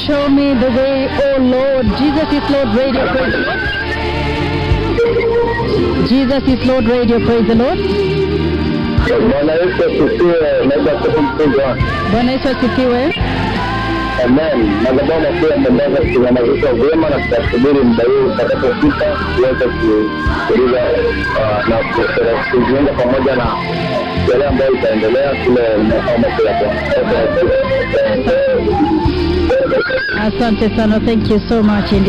show me the way, oh Lord. Jesus is Lord Radio, praise the Lord. Jesus is Lord Radio, praise the Lord. Bwana Yesu asifiwe. Naitwa Stephen Mkunga. Bwana Yesu asifiwe. Amen. Madhabahu makuu yameweza kusimamishwa vyema na tutasubiri muda huu utakapofika tuweze kuuliza na kujiunga pamoja na yale ambayo itaendelea kule makao makuu ya Bwana. Asante sana. Thank you so much indeed.